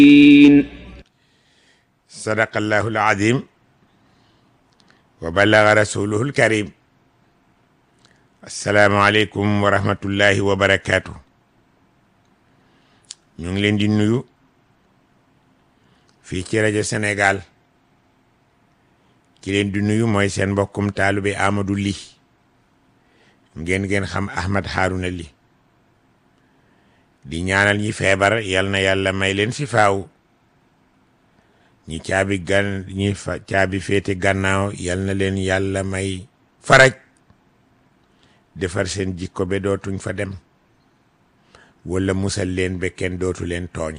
sadaqallahu alazim wa ballaga rasuluhu alkarim assalaamu aleykum wa rahmatullahi wa barakaatu ñu ngi leen di nuyu fii ci rajo Sénégal ki leen di nuyu mooy seen mbokkum taalube Amadou Ly ngeen ngeen xam Ahmad Harouna Ly di ñaanal ñi feebar yal na yàlla may leen si faaw ñi caabi gan ñi fa caabi féete gannaaw yal na leen yàlla may faraj defar seen jikko be dootuñ fa dem wala musal leen be kenn dootu leen tooñ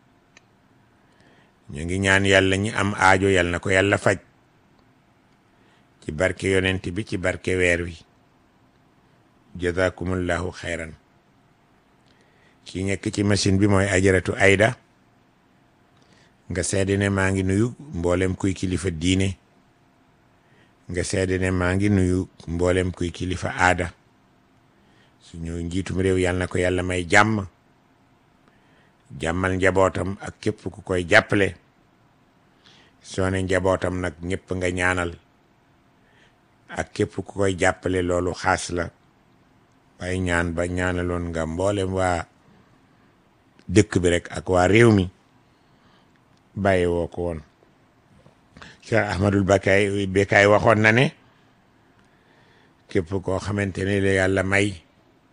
ñu ngi ñaan yàlla ñi am aajo yal na ko yàlla faj ci barke yonent bi ci barke weer wi jazakumullahu xayran ki nekk ci machine bi mooy ajaratu ayda nga seede ne maa ngi nuyu mboolem kuy kilifa diine nga seede ne maa ngi nuyu mboolem kuy kilifa aada suñu njiitum réew yàlla na ko yàlla may jàmm jàmmal njabootam ak képp ku koy jàppale soo ne njabootam nag ñëpp nga ñaanal ak képp ku koy jàppale loolu xaas la waaye ñaan ba ñaanaloon nga mboolem waa dëkk bi rek ak waa réew mi bàyyi woo ko woon Cheikh Ahmadul Bakay Bekaay waxoon na ne képp koo xamante ne la yàlla may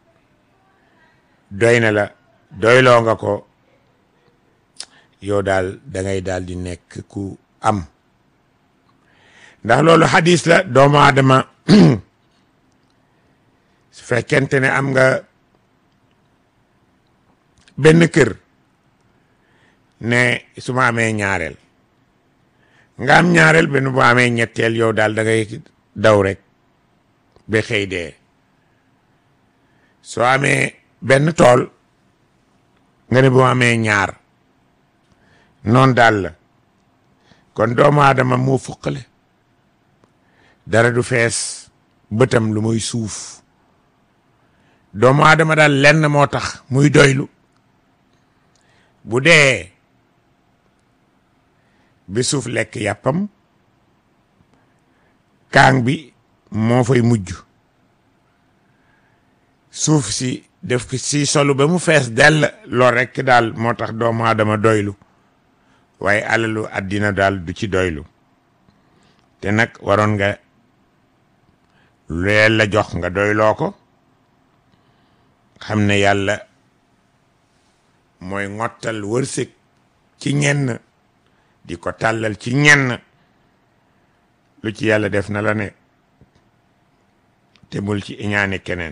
doy na la doyloo nga ko yow daal da ngay daal di nekk ku am ndax loolu xadis la doomu aadama su fekkente ne am nga benn kër ne su ma amee ñaareel nga am ñaareel benn bu amee ñetteel yow daal da ngay daw rek ba xëy dee soo amee benn tool nga ne bu amee ñaar noonu daal la kon doomu aadama moo fuqale dara du fees bëtam lu muy suuf doomu aadama daal lenn moo tax muy doylu bu dee bi suuf lekk yàppam kaang bi moo fay mujj suuf si def si solu ba mu fees dell lool rekk daal moo tax doomu aadama doylu waaye alalu àddina daal du ci doylu te nag waroon nga leel la jox nga doyloo ko xam ne yàlla mooy ngottal wërsëg ci ñenn di ko tàllal ci ñenn lu ci yàlla def na la ne te bul ci iñaane keneen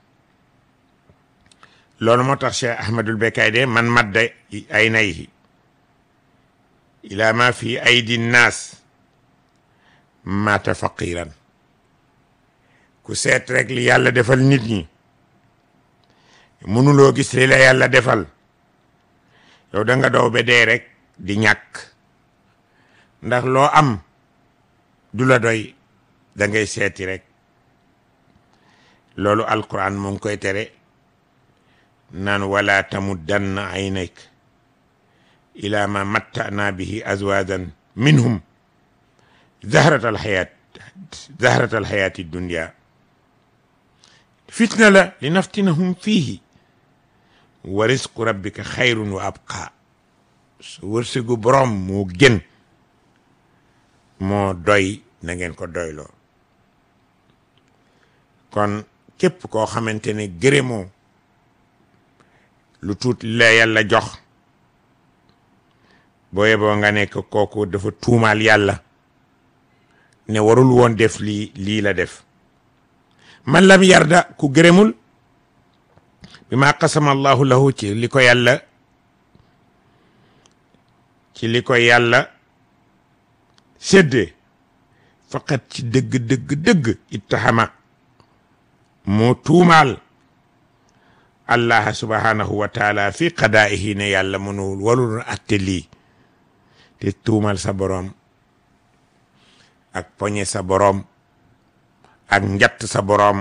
loolu moo tax Cheikh Ahmadul Bekaay de man madda ay nayhi ila ma fi aydi nnaas maata faqiran ku seet rek li yàlla defal nit ñi mënuloo gis li la yàlla defal yow da nga daw ba dee rek di ñàkk ndax loo am du la doy da ngay seeti rek loolu alquran mu ngi koy tere naan wala tamuddanna aynayk ila ma matta'na bihi azwajan minhum zahrat alxayat zahrat alxayati dunya fitna la li naftinahum fiihi wa risqu rabbika xayrun wa abqa su wërsëgu borom moo gën moo doy na ngeen ko doyloo kon képp koo xamante ne gërëmoo lu tuut la yàlla jox boo yeboo nga nekk kooku dafa tuumaal yàlla ne warul woon def lii lii la def man lam yarda ku gërëmul bi ma qasama allahu lahu ci li ko yàlla ci li ko yàlla séddee faqat ci dëgg dëgg dëgg ittahama moo tuumaal allah subhanahu wa taala fi qadaihi ne yàlla mënul walul atte lii te tuumal sa boroom ak poñe sa boroom ak njatt sa boroom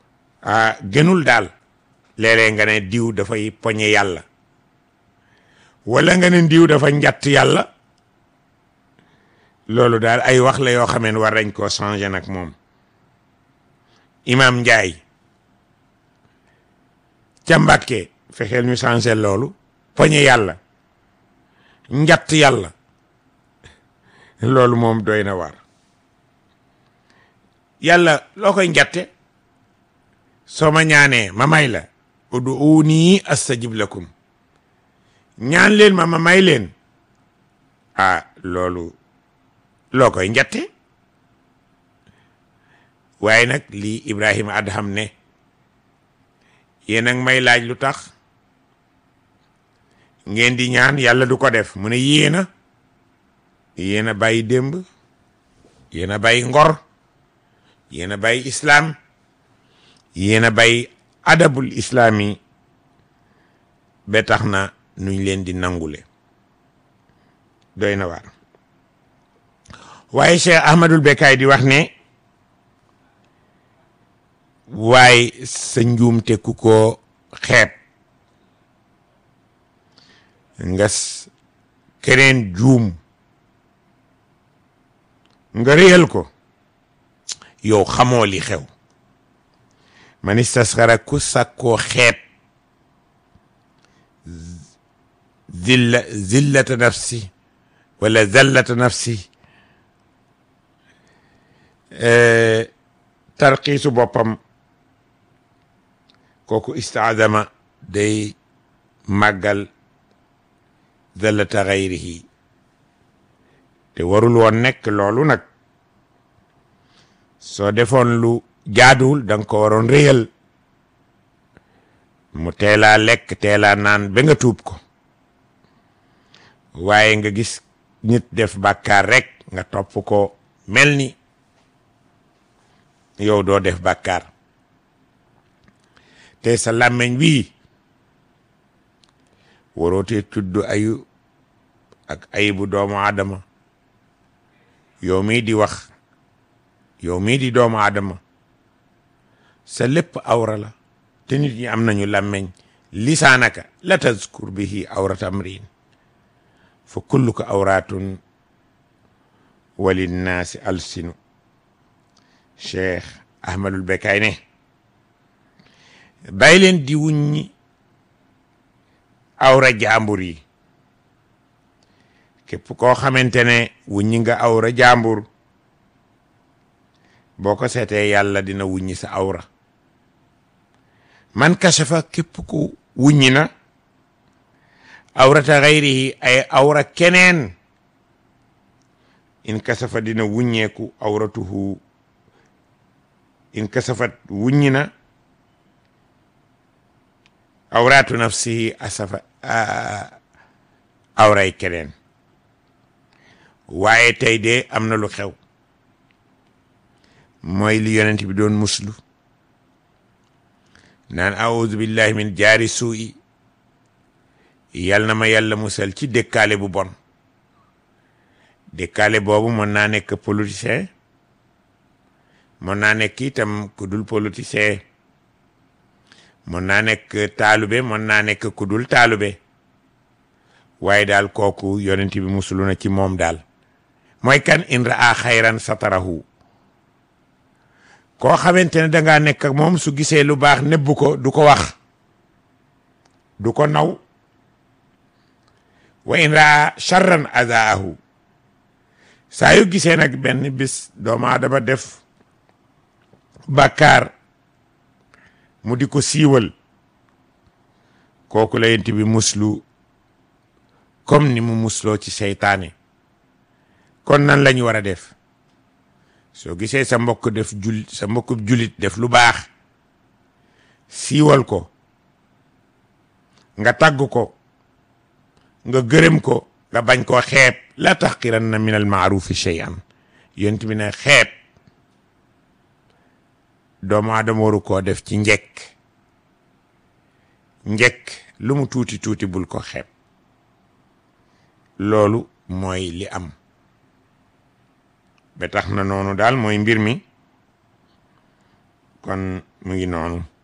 ah gënul daal léeg-léeg nga ne diw dafay poñe yàlla wala nga ne ndiw dafa njatt yàlla loolu daal ay wax la yoo xamee ne war nañ koo changé nag moom imam Njaay ca Mbàkke fexeel ñu changé loolu poñe yàlla njatt yàlla loolu moom doy na war yàlla loo koy njatte soo ma ñaanee ma may la ud'uuni astajib lakum ñaan leen ma ma may leen ah loolu loo koy njatte waaye nag lii Ibrahima Adham ne yéen ak may laaj lu tax ngeen di ñaan yàlla du ko def mu ne yéena yéen a bàyyi démb yéen a bàyyi ngor yéen a bàyyi islaam yéen a bàyyi adabul islaam yi ba tax na nuñ leen di nangule doy na waar waaye Cheikh Ahmadul Bekkaay di wax ne waaye sa njuumte ku ko xeeb nga keneen juum nga réyal ko yow xamoo li xew man istasxara ku sàkkoo xeeb zilla zillata nafsi wala zallata nafsi tarxiisu boppam kooku istaadama day màggal zallata xayrihi te warul woon nekk loolu nag soo defoon lu jaaduwul da nga ko waroon réyal mu teelaa lekk teelaa naan ba nga tuub ko waaye nga gis nit def bàkkaar rek nga topp ko mel ni yow doo def bàkkaar te sa làmmiñ bii warootee tudd ayu ak ayibu doomu aadama yow mii di wax yow mii di doomu aadama sa lépp awra la te nit ñi am nañu làmmeñ lisaanaka la tazkur bihi awrata amrin fa kulluka awratun walinnaasi alsinu cheikh ahmadul bekaay ne bàyyi leen di wuññi awra jaambur yi képp koo xamante ne wuññi nga awra jaambur boo ko seetee yàlla dina wuññi sa awra man kasafa képp ku wuññi na awrata xayrihi ay awra keneen in kasafa dina wuññeeku awratuhu in kasafat wuññi na awratu nafsihi asafa awray keneen waaye tey de am na lu xew mooy li yonent bi doon muslu naan audu billahi min jaari suu'i yal na ma yàlla musal ci dëkkaale bu bon dëkkaale boobu mën naa nekk politicien mën naa nekk itam ku dul politicien mën naa nekk taalube mën naa nekk ku dul taalube waaye daal kooku yonent bi musulu na ci moom daal mooy kan in raa xayran satarahu koo xamante ne dangaa nekk ak moom su gisee lu baax nebbu ko du ko wax du ko naw wa in raa charran azaahu saa yu gisee nag benn bis doomu aadama def bàkkaar mu di ko siiwal kooku la yent bi muslu comme ni mu musloo ci seytaane kon nan lañu war a def soo gisee sa mbokk def jul sa mbokk julit def lu baax siiwal ko nga tagg ko nga gërëm ko nga bañ koo xeeb la taxqiranna min al maarufi shay'an yonent bi ne xeeb doomu aadama waru koo def ci njekk njekk lu mu tuuti tuuti bul ko xeeb loolu mooy li am ba tax na noonu daal mooy mbir mi kon mu ngi noonu